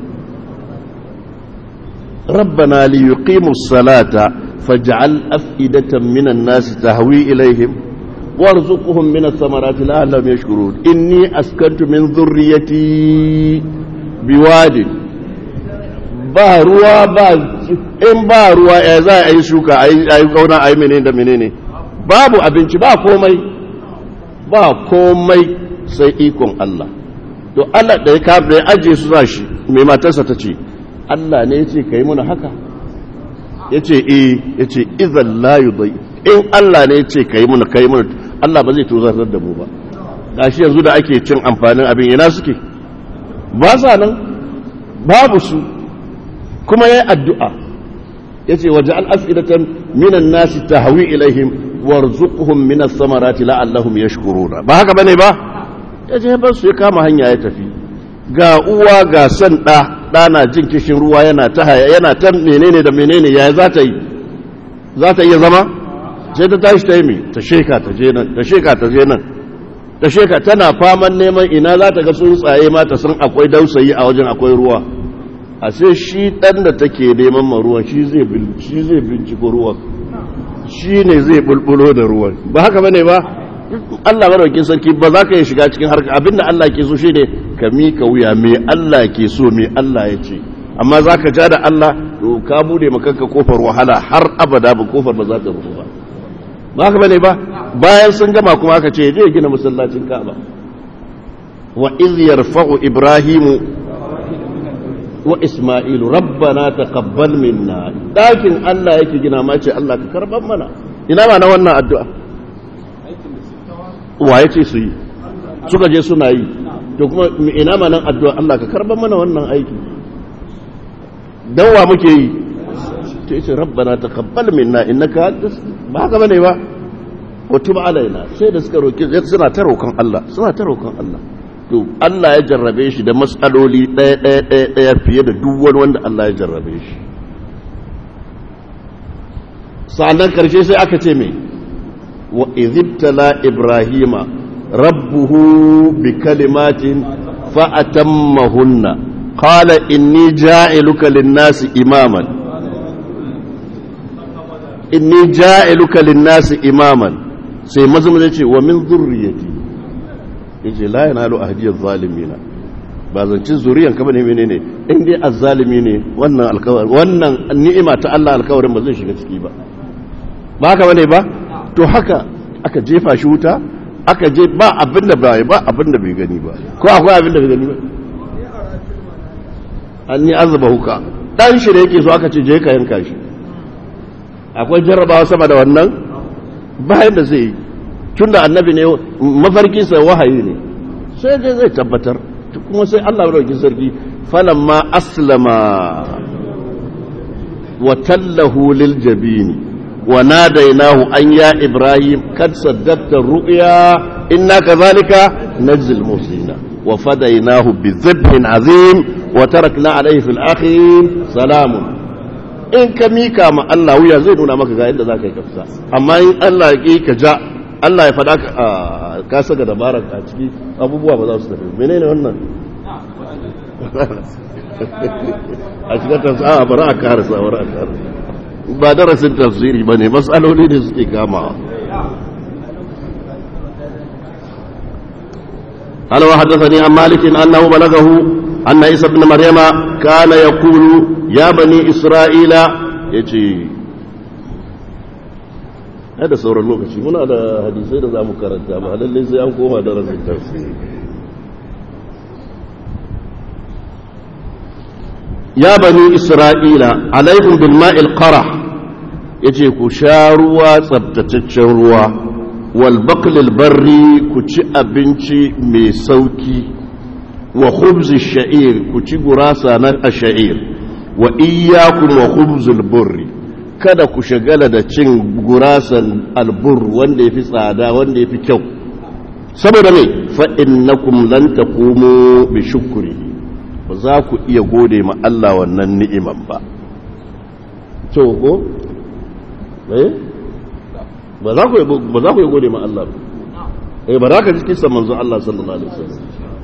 ربنا ليقيموا الصلاة فاجعل أفئدة من الناس تهوي إليهم وارزقهم من الثمرات لعلهم يشكرون إني أسكنت من ذريتي بواد ba ruwa ba in ba ruwa ya za a yi shuka a yi kauna a yi menene da menene babu abinci ba komai ba komai sai ikon Allah to Allah da ya kafa ya ajiye su za shi mai matarsa ta ce Allah ne ya ce ka yi muna haka ya ce e ya ce izan layu bai in Allah ne ya ce ka yi muna ka yi muna Allah ba zai tozartar da mu ba gashi yanzu da ake cin amfanin abin ina suke ba sa nan babu su kuma ya yi addu'a ya ce waje al'afidatan minan nasi ta hawi ilaihim warzuquhum minas samarati la'allahum yashkuruna ba haka bane ba ya ce ba su ya kama hanya ya tafi ga uwa ga san ɗa ɗa na jin kishin ruwa yana ta haya yana ta menene da menene ya za ta yi za ta iya zama sai ta tashi ta yi mai ta sheka ta je nan ta sheka ta je nan ta sheka tana faman neman ina za ta ga tsuntsaye ma ta san akwai dausayi a wajen akwai ruwa a sai shi ɗan da take neman ma ruwan shi zai binciko ruwan shi ne zai bulbulo da ruwan ba haka bane ba Allah maraukin sarki ba za ka yi shiga cikin harka abinda Allah ke so shi ne ka mika wuya me Allah ke so me Allah ya ce amma za ka ja da Allah to ka bude makanka kofar wahala har abada ba kofar ba za ta rufu ba ba haka bane ba bayan sun gama kuma aka ce je gina masallacin Ka'aba wa iz yarfa'u ibrahimu wa isma'ilu rabbana taqabbal minna dakin Allah yake gina ma ce Allah ka karban mana ina ma na wannan addu'a wa yace su yi suka je suna yi to kuma ina ma nan addu'a Allah ka karban mana wannan aiki dan wa muke yi to yace rabbana taqabbal minna innaka ba haka bane ba wa tub alaina sai da suka roki suna ta roƙon Allah suna ta roƙon Allah to Allah ya jarrabe shi da matsaloli ɗaya ɗaya ɗaya ɗaya fiye da duk wani wanda Allah ya jarrabe shi sa'annan karshe sai aka ce mai wa izibtala ibrahima rabbuhu bi kalimatin fa atammahunna qala inni ja'iluka lin-nasi imaman inni ja'iluka lin-nasi imaman sai mazmun ya ce wa min dhurriyyati yace la yanalu ahdiyaz zalimina ba zancin zuriyan ka bane menene in dai azzalimi ne wannan alkawari wannan ni'ima ta Allah alkawarin ba zai shiga ciki ba ba haka bane ba to haka aka jefa shi wuta aka je ba abinda bai ba abinda bai gani ba ko akwai abinda bai gani ba an ni azaba huka dan shi da yake so aka ce je ka yanka shi akwai jarrabawa sama da wannan bayan da zai yi tun da annabi ne mafarkinsa wahayi ne sai dai zai tabbatar kuma sai Allah madauki sarki falamma aslama wa tallahu lil jabini wa nadainahu an ya ibrahim kad saddaqta ru'ya inna kadhalika najzil musina wa fadainahu bi dhabhin azim wa tarakna alayhi fil akhirin salamun in ka mika ma Allah wuya zai nuna maka ga yadda zaka yi kafsa amma in Allah ya ki ka ja Allah ya faɗa ka saka dabarar a ciki abubuwa ba za su tafi menene wannan a cikin tafsiri a bari a karasa bari a karasa ba darasin tafsiri ba ne matsaloli ne suke kamawa قال وحدثني عن مالك أنه بلغه أن عيسى بن مريم كان يقول يا بني إسرائيل يجي da sauran lokaci muna da hadisai da za mu karanta ba lallai sai an koma darasin tafsiri ya bani isra'ila alaikum bil ma'il qara yace ku sha ruwa tsabtataccen ruwa wal baqlil barri ku ci abinci mai sauki wa khubz sha'ir ku ci gurasa na ash'ir wa iyyakum wa khubzul burri kada ku shagala da cin gurasan albur wanda ya fi tsada wanda ya fi kyau saboda mai fa'innakum lan taqumu bi shukri ba za ku iya gode ma Allah wannan ni'iman ba to ko eh ba za ku ba za ku iya gode ma Allah ba eh ba za ka ji kisan manzo Allah sallallahu alaihi wasallam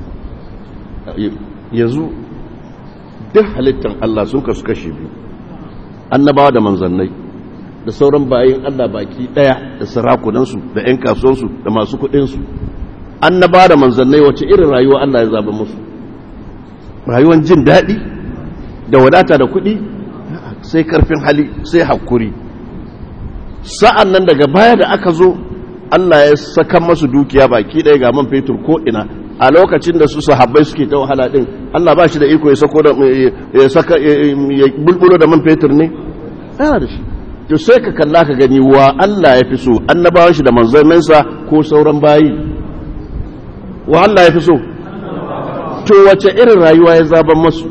yanzu duk halittan Allah sun kasu kashe biyu annabawa da manzannai da sauran bayin Allah baki daya da sarakunansu da 'yan kasuwansu da masu kudinsu annabawa da manzannai wace irin rayuwa Allah ya zaba musu rayuwan jin daɗi da wadata da kudi sai karfin hali sai hakuri sa'an nan daga baya da aka zo Allah ya saka masu dukiya baki daya ga man fetur ko ina a lokacin da su sahabbai suke ta wahala din Allah ba shi da iko ya sako da ya saka ya bulbulo da man fetur ne yana da shi to sai ka kalla ka gani wa Allah ya fi so annabawan shi da manzanninsa ko sauran bayi wa Allah ya fi so to wace irin rayuwa ya zaban masu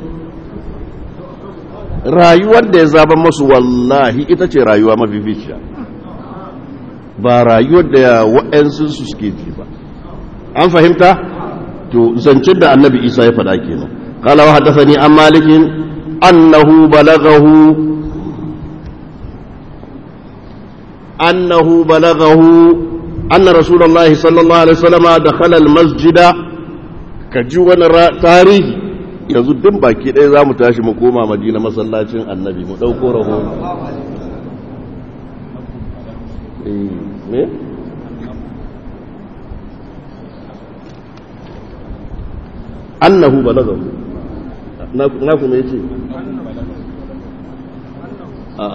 rayuwar da ya zaban masu wallahi ita ce rayuwa mafificiya ba rayuwar da wa'yansu su suke ji ba an fahimta to zancen da annabi isa ya faɗa kenan qala wa haddathani an malikin annahu balaghahu annahu balaghahu anna rasulullahi sallallahu alaihi wasallam dakhala almasjida kaji wani tarihi yanzu din baki ɗaya za mu tashi mu koma madina masallacin annabi mu ɗauko rahoto me annahu balagahu na kuma yace a'a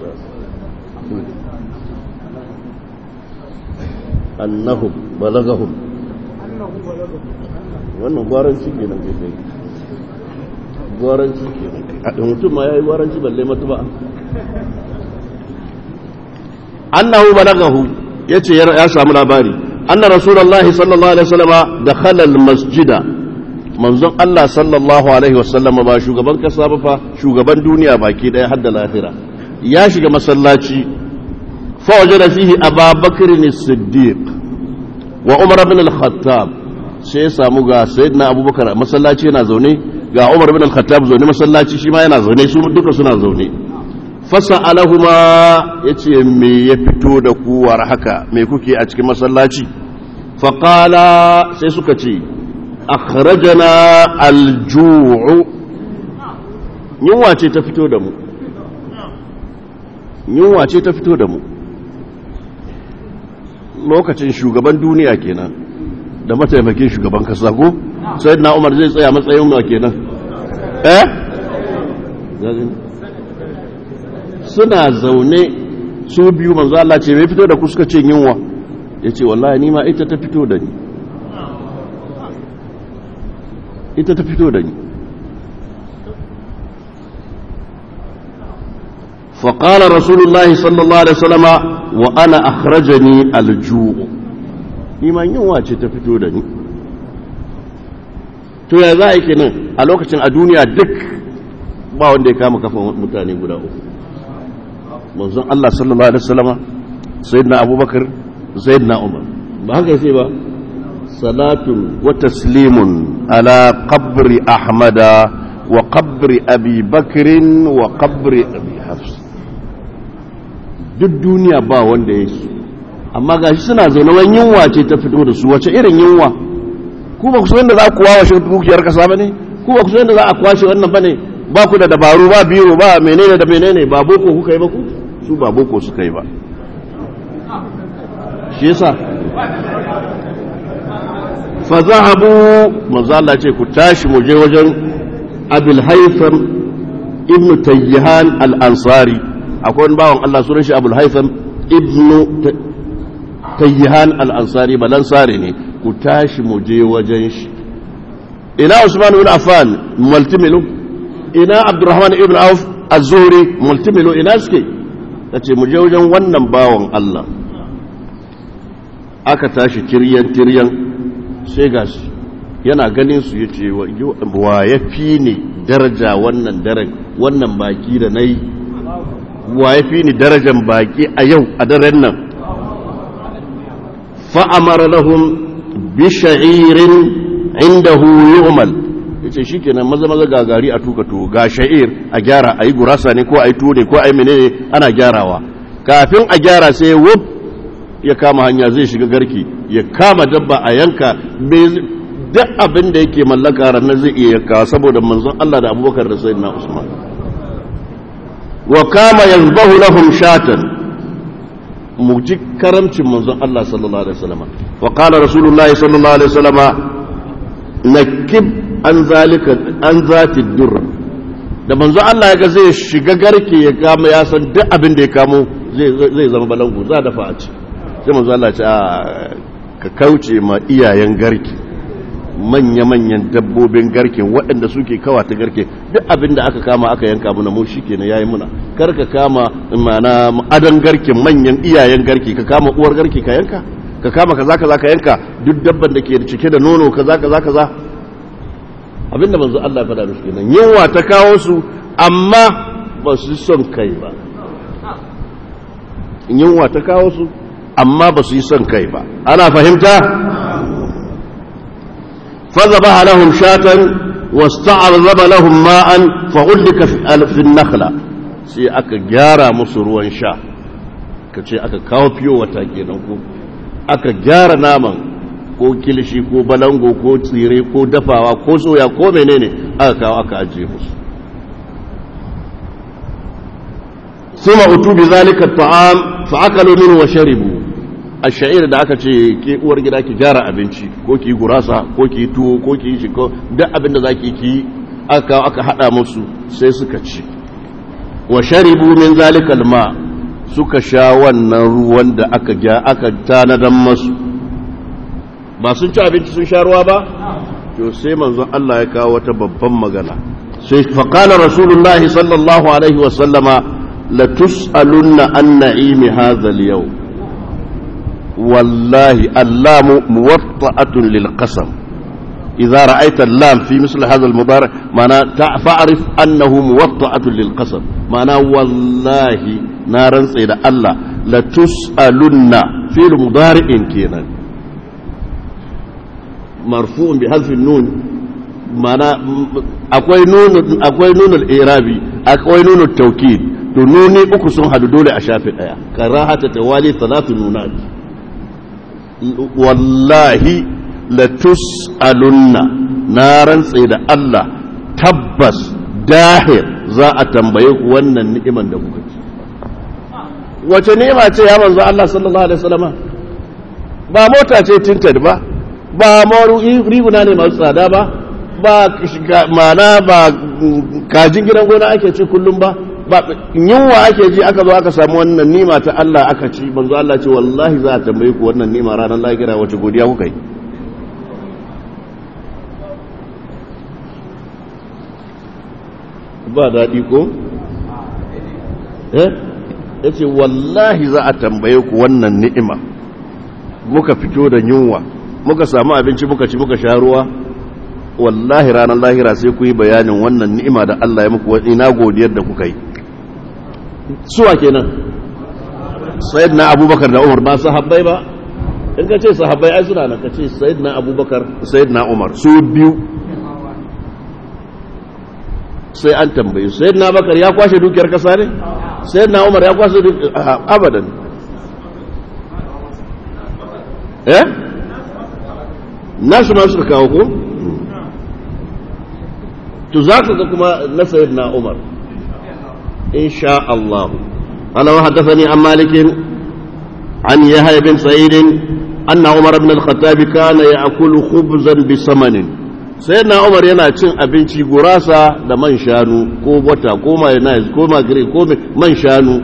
annahu balagahum wannan gwaran ciki nan kai gwaranci ke a mutum ma ya yi gwaranci balle matu ba annahu balagahu yace ya samu labari anna rasulullahi sallallahu alaihi wasallama dakhala almasjida manzon Allah sallallahu alaihi wasallama ba shugaban kasa ba fa shugaban duniya baki daya har da lahira ya shiga masallaci fa wajada fihi ababakr as-siddiq wa umar ibn al-khattab sai ya samu ga sayyidina abubakar masallaci yana zaune ga umar ibn al-khattab zaune masallaci shi ma yana zaune su duka suna zaune fasa alahuma ya ce me ya fito da kuwar haka me kuke a cikin masallaci faƙala sai suka ce akhrajana alju'u yunwa ce ta fito da mu yunwa ce ta fito da mu lokacin shugaban duniya kenan da mataimakin shugaban kasa ko sai na umar zai tsaya matsayin ma kenan eh suna zaune su biyu manzo Allah ce mai fito da ku suka ce yunwa ya ce wallahi ni ma ita ta fito da ni ita ta fito da ni فقال رسول الله صلى الله عليه وسلم وأنا أخرجني الجوع نيما ينوى تفتو دني to ya za a yi kenan a lokacin a duniya duk ba wanda ya kama kafin mutane guda uku manzon Allah sallallahu alaihi wasallama sayyidina abubakar sayyidina umar ba haka sai ba salatun wa taslimun ala qabri ahmada wa qabri abi bakrin wa qabri abi hafs duk duniya ba wanda ya su amma gashi suna zaune wani yunwa ce ta fito da su wace irin yunwa ku ba ku san da za ku wawashe dukiyar kasa bane ku ba ku san da za a kwashe wannan bane ba ku da dabaru ba biro ba menene da menene ba boko kuka yi ba ku su ba boko suka yi ba shi yasa fa zahabu manzo Allah ce ku tashi mu je wajen Abul Haytham ibn Tayyihan al-Ansari akwai wani bawan Allah sunan shi Abul Haytham ibn Tayyihan al-Ansari balansare ne ku tashi mu je wajen shi ina Usman ibn Affan multimilu ina Abdurrahman ibn Auf az-Zuhri multimilu ina suke tace mu je wajen wannan bawan Allah aka tashi tiryan tiryan sai ga shi yana ganin su yace wa ya fi ni daraja wannan daren wannan baki da nayi wa ya fi ni darajan baki a yau a daren nan fa'amara lahum bisha'irin indahu yu'mal yace shikenan maza maza gagari a tuka to ga sha'ir a gyara ayi gurasa ne ko ayi tuwo ne ko ayi menene ana gyarawa kafin a gyara sai wuf ya kama hanya zai shiga garki ya kama dabba a yanka duk abin da yake mallaka ranar zai iya yanka saboda manzon Allah da Abubakar da Sayyidina Usman wa kama yazbahu lahum shatan mu ji karamcin manzon Allah sallallahu alaihi wasallam wa qala rasulullahi sallallahu alaihi wasallam nakib an zalika an zati dur da manzon Allah ya ga zai shiga garke ya kama ya san duk abin da ya kamo zai zai zama balangu za da faci sai manzon Allah ya ce ka kauce ma iyayen garke manya-manyan dabbobin garke waɗanda suke kawata garke duk abin da aka kama aka yanka muna mu shi kenan yayi muna kar ka kama mana adan garke manyan iyayen garke ka kama uwar garke ka yanka ka kama kaza kaza ka yanka duk dabban da ke cike da nono kaza kaza kaza abinda manzo Allah ya faɗa musu kenan yunwa ta kawo su amma ba su son kai ba yunwa ta kawo su amma ba su yi son kai ba ana fahimta فذبح لهم شاة واستعرض لهم ماء فغلق في النخلة sai aka gyara musu ruwan sha ka ce aka kawo fiyo wata kenan ko aka gyara naman ko kilishi ko balango ko tsire ko dafawa ko soya ko menene aka kawo aka ajiye musu suma utu bi zalika ta'am fa akalu minhu wa sharibu a sha'ir da aka ce ke uwar gida ki gyara abinci ko ki gurasa ko ki tuwo ko ki shi ko duk abin da zaki ki aka aka hada musu sai suka ci wa sharibu min zalikal ma suka sha wannan ruwan da aka ga aka tanadan musu ba sun ci abinci sun sha ruwa ba to sai manzon Allah ya kawo wata babban magana sai faƙala rasulullahi sallallahu alaihi wasallama la tus'alunna an na'imi hadha al-yau wallahi allamu muwatta'atun lil qasam idza ra'aita allam fi misl hadha al-mubarak mana fa'rif annahu muwatta'atun lil qasam mana wallahi na rantsa da Allah la tus'alunna fi mudari'in kenan marfu'un bi hadfi nun mana akwai nunun akwai nunul irabi akwai nunul tawkid to nuni uku sun hadu dole a shafi daya karahata tawali talatu nunat wallahi la tus'alunna na rantse da Allah tabbas dahir za a tambaye ku wannan ni'iman da kuka ci wace ni'ima ce ya manzo Allah sallallahu alaihi wasallama ba mota ce tinted ba ba maru riguna ne masu tsada ba ba mana ba kajin gidan gona ake ci kullum ba ba yunwa ake ji aka zo aka samu wannan nima ta Allah aka ci manzo Allah ce wallahi za a tambaye ku wannan nima ranar lahira wace godiya kuka yi ba daɗi ko eh yace wallahi za a tambaye ku wannan ni'ima muka fito da yunwa muka samu abinci muka ci muka sha ruwa wallahi ranar lahira sai ku yi bayanin wannan ni'ima da Allah ya muku ina godiyar da kuka yi suwa kenan sayyidina abubakar da umar ba sahabbai ba in ka ce sahabbai ai suna nan ka ce sayyidina abubakar sayyidina umar su biyu sai an tambaye sayyidina abubakar ya kwashe dukiyar kasa ne sayyidina umar ya kwashe dukiyar abadan eh nasu ma suka kawo ko to za ka ga kuma na sayyidina umar insha Allah ana wa haddathani an malikin an yahya bin sa'id anna umar ibn al-khattab kana ya'kulu khubzan bi samanin sayyidina umar yana cin abinci gurasa da man shanu ko wata ko mayonnaise ko magre ko man shanu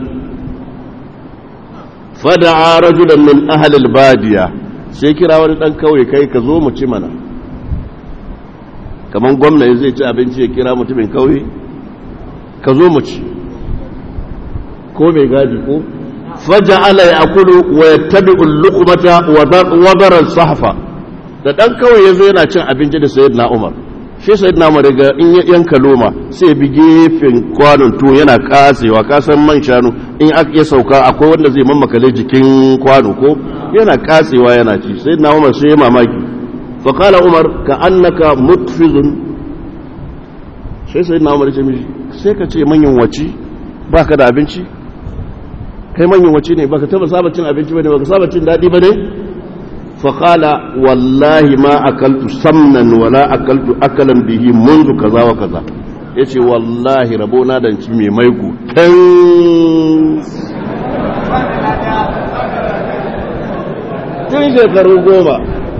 fada'a rajulan min ahli al-badiya sai kira wani dan kauye kai ka zo mu ci mana kamar gwamna zai ci abinci ya kira mutumin kauye ka zo mu ci ko mai gadi ko faja'ala ya'kulu wa yattabi'u al-luqmata wa dara sahfa da dan kauye yazo yana cin abinci da sayyidina Umar shi sayyidina Umar daga in ya yanka loma sai bi gefen kwanon to yana kasewa kasan man shanu in aka sauka akwai wanda zai mammakale jikin kwano ko yana katsewa yana ci sai na umar sai ya mamaki faƙala umar ka annaka mutfizun sai sai na umar ce mishi sai ka ce manyan waci ba ka da abinci kai manyan waci ne ba ka taba saba cin abinci ba ne ba ka saba cin daɗi ba ne faƙala wallahi ma akaltu samnan wala akaltu akalan bihi munzu kaza wa kaza ya ce wallahi rabona da ci mai maiku tun shekaru goma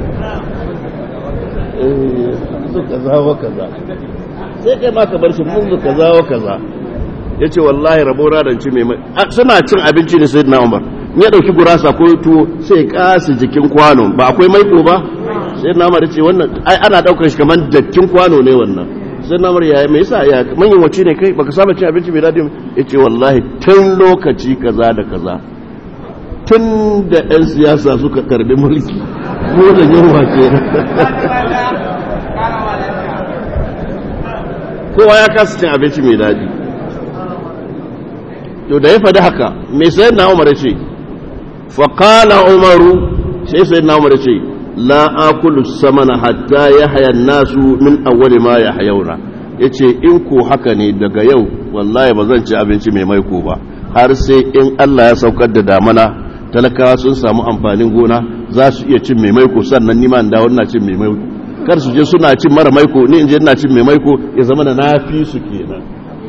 su kaza wa kaza sai kai ma ka bar shi munzu kaza wa kaza ya ce wallahi rabo radanci mai mai suna cin abinci ne sai na umar ya ɗauki gurasa ko tuwo sai kasi jikin kwano ba akwai maiko ba sai na umar ce wannan ai ana ɗaukar shi kamar dattin kwano ne wannan sai na umar ya mai yasa ya manyan wace ne kai baka saba cin abinci mai daɗi ya ce wallahi tun lokaci kaza da kaza tun da 'yan siyasa suka karbi mulki ko da yunwa ke kowa ya kasa cin abinci mai daɗi to da ya faɗi haka mai sayan na umar ce faƙala umaru sai sayan na umar ce la akulu samana hatta ya haya nasu min awwali ma ya hayauna ya ce in ko haka ne daga yau wallahi ba zan ci abinci mai maiko ba har sai in Allah ya saukar da damana talakawa sun samu amfanin gona za su iya cin mai maiko sannan nima da wannan cin mai maiko kar su je suna cin mara maiko ni in je ina cin mai maiko ya zama da nafi su kenan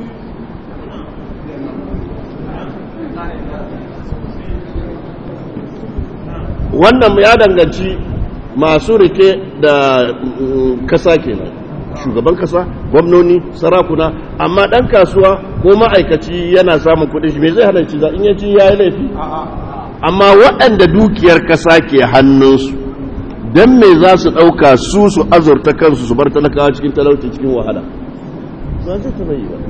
wannan ya danganci masu rike da kasa kenan shugaban kasa gwamnoni sarakuna amma dan kasuwa ko ma'aikaci yana samun kudin shi me zai hana ci za in ya ci yayi laifi amma waɗanda dukiyar kasa ke hannunsu don me za su ɗauka su su azurta kansu su bar talakawa cikin talauci cikin wahala ba zai taɓa yi ba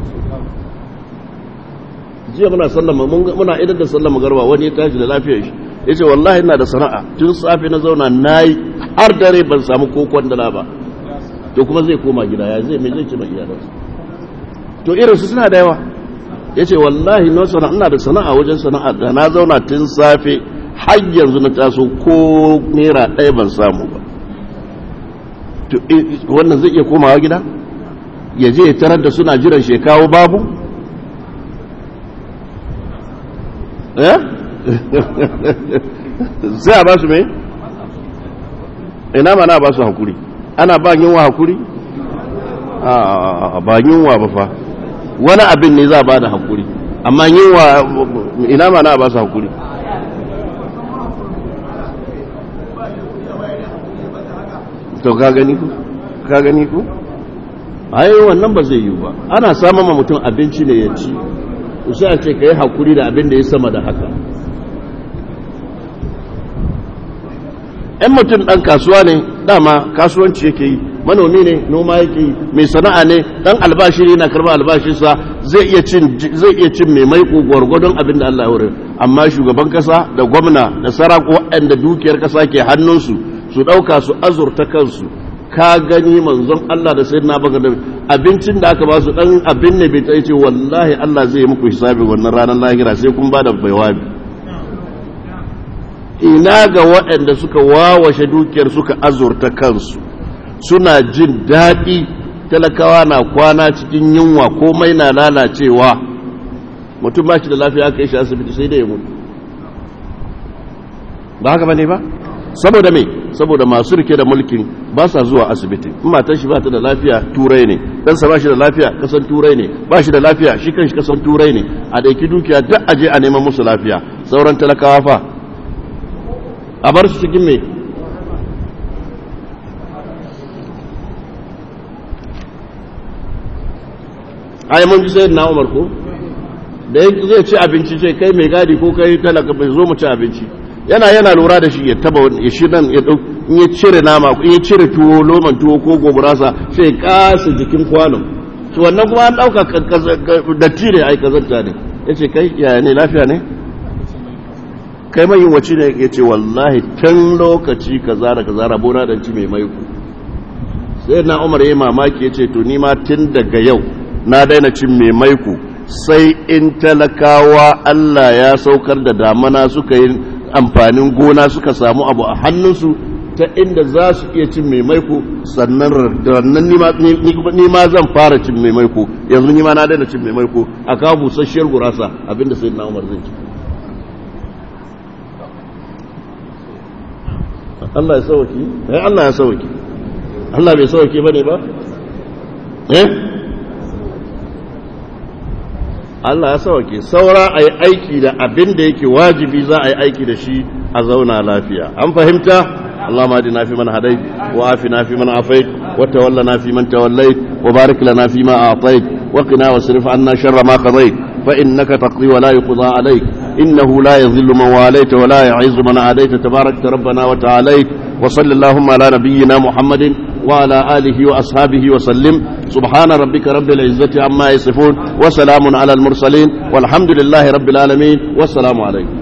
jiya muna sallama muna idan da sallama garba wani ya tashi da lafiyar shi ya ce wallahi ina da sana'a tun safe na zauna na yi har dare ban samu kokon dala ba to kuma zai koma gida ya zai mai zai ce mai iyalansa to irinsu suna da yawa ya ce wallahi na sana'a ina da sana'a wajen sana'a da na zauna tun safe har yanzu na taso ko naira ɗaya ban samu ba to wannan zai iya komawa gida ya je ya tarar da suna jiran shekawo babu eh sai a ba su mai ina mana ba su hakuri ana ba yunwa hakuri a ba yunwa ba fa wani abin ne za a ba da hakuri amma yunwa ina mana ba su hakuri to ka gani ku ka gani ku ai wannan ba zai yi ba ana samun ma mutum abinci ne ya ci sai a ce ka yi hakuri da abin da ya sama da haka ‘yan mutum ɗan kasuwa ne dama kasuwanci yake yi manomi ne noma yake yi mai sana'a ne ɗan albashi ne na karɓar albashinsa zai iya cin mai maiko gwargwadon abin da Allah ya wurin amma shugaban kasa da gwamna da sarako waɗanda dukiyar kasa ke hannunsu su ɗauka su azurta kansu ka gani manzon Allah da sai na baka da abincin da aka ba su ɗan abin ne bai ta ce wallahi Allah zai yi muku hisabi wannan ranar lahira sai kun ba da baiwabi ina ga waɗanda suka wawashe dukiyar suka azurta kansu suna jin daɗi talakawa na kwana cikin yunwa komai na lalacewa mutum ba shi da lafiya aka yi shi asibiti sai da ya mutu ba haka ba ne ba saboda me saboda masu rike da mulkin ba sa zuwa asibiti in matan shi ba ta da lafiya turai ne ɗansa ba shi da lafiya kasan turai ne ba shi da lafiya shi kan shi kasan turai ne a ɗauki dukiya duk aje a neman musu lafiya sauran talakawa fa a bar su cikin mai ai mun ji sai na umar ko da zai ci abinci ce kai mai gadi ko kai talaka bai zo mu ci abinci yana yana lura da shi ya taba ya shi nan ya dau in ya cire nama in ya cire tuwo loman tuwo ko gogurasa sai kasa jikin kwanon to wannan kuma an dauka da tire ai kazanta ne yace kai yaya ne lafiya ne kai mai yin wace ne ya ce wallahi tun lokaci kaza da kaza rabona da ci mai maiku sai na umar ya mamaki ya ce to ni ma tun daga yau na daina cin mai maiku sai in talakawa Allah ya saukar da damana suka yi amfanin gona suka samu abu a hannunsu ta inda za su iya cin mai maiku sannan rannan ni ma zan fara cin mai maiku yanzu ni ma na daina cin mai maiku a kawo busasshiyar gurasa abinda sai na umar zai ci Allah ya sauki eh Allah ya sauki Allah bai sauki bane ba eh Allah ya sauki saura ayi aiki da abin da yake wajibi za a yi aiki da shi a zauna lafiya an fahimta اللهم اهدنا فيمن هديت وعافنا فيمن عافيت وتولنا فيمن توليت وبارك لنا فيما اعطيت وقنا واصرف عنا شر ما قضيت فانك تقضي ولا يقضى عليك إنه لا يذل من واليت ولا يعز من عاديت تبارك ربنا وتعاليت وصل اللهم على نبينا محمد وعلى آله وأصحابه وسلم سبحان ربك رب العزة عما يصفون وسلام على المرسلين والحمد لله رب العالمين والسلام عليكم